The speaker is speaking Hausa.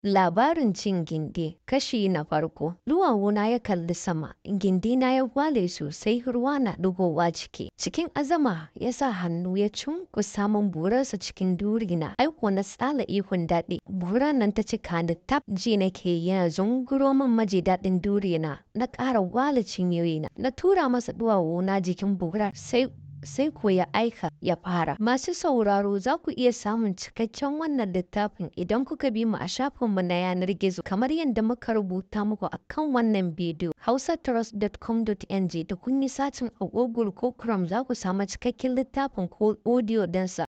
Labarin cin gindi kashi na farko. Duwawuna ya kalli sama, gindina ya gwale sosai ruwa na ɗigowa ciki. Cikin azama ya sa hannu ya cunkusa min burarsa cikin durina. Aiko na tsala ihun daɗi. Burar nan ta cika ni tab ji nake yana zunguro min maji daɗin durina. Na ƙara gwale cinyoyina. Na tura masa duwawuna jikin burar sai sai ko ya aika ya fara. Masu sauraro za ku iya samun cikakken wannan littafin idan kuka bi mu a shafinmu na yanar gizo kamar yadda muka rubuta muku a kan wannan bidiyo. hausatrust.com.ng da kun yi satin a Google ko Chrome za ku samu cikakken littafin ko audio dansa.